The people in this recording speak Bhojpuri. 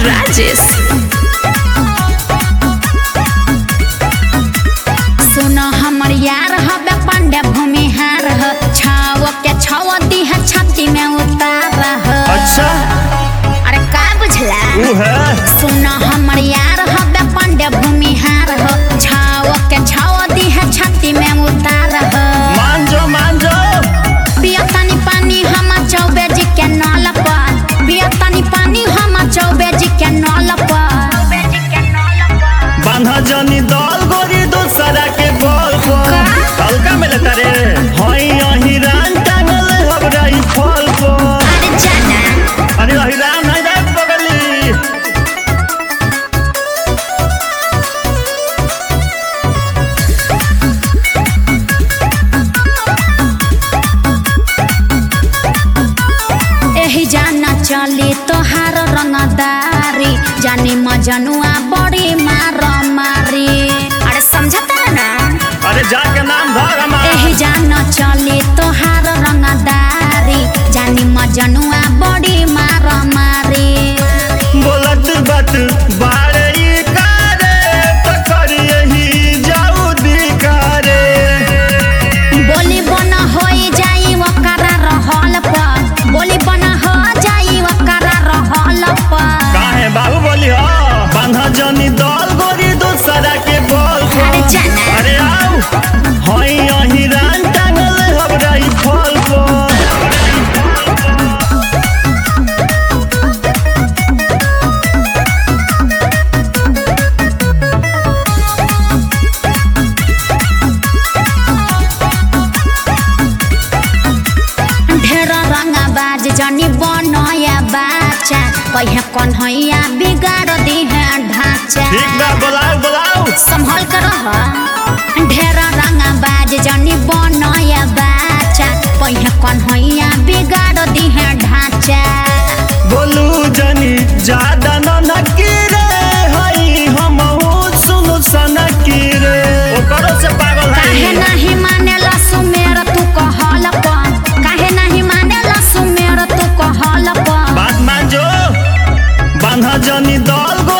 राजेश सुन हमर यार हबे पांडे भूमिहार ह छाव के छाव दीह छाती में उतार ह अच्छा अरे का बुझला ऊ है सुन हमर यार हबे पांडे भूमिहार ह छाव के छाव दीह छाती में उतार ह मान जो मान जो पियतानी पानी हम चौबे जी के नल पर पियतानी पानी हम चौबे जी के नल पर बांधा जनी दल गोरी दूसरा के बल पर हल्का में लेता रे हई अहिरान टांगल हमरा ई फल पर अरे जाना अरे अहिरान नहीं रे पगली एही जाना चली तोहार रंगदारी जानी मजनुआ बड़ी मार मारी अरे समझता ना अरे जाके नाम धर हमार एही जाना चली तोहार रंगदारी जानी मजनुआ बड़ी मार मारी बोलत बात बारे ई कारे पकड़ यही जाऊ दिकारे बोली बना होई जाई वकरा रहल पर बोली बना हो जाई वकरा रहल पर काहे बाबू बोली हो बांधा जनी दल गोरी दूसरा के बल पर अरे जाना अरे आओ हई अहिरान टांगल हमरा ई फल पर ढेर रंगाबाज जनी बनया बाचा कहे कन्हैया बिगाड़ दी है ढांचा ठीक बा बोलाओ बोलाओ संभल कर रह ढेर रंगाबाज जनी बनया बाचा कहे कन्हैया बिगाड़ दी है ढांचा बोलू जनी ज्यादा न नकीरे हई हम सुनु सनकीरे ओकरो से पागल काहे है नहीं मानेला सुमेर तू कहल पर काहे नहीं मानेला सुमेर तू कहल पर बात मान जो बांधा जनी दल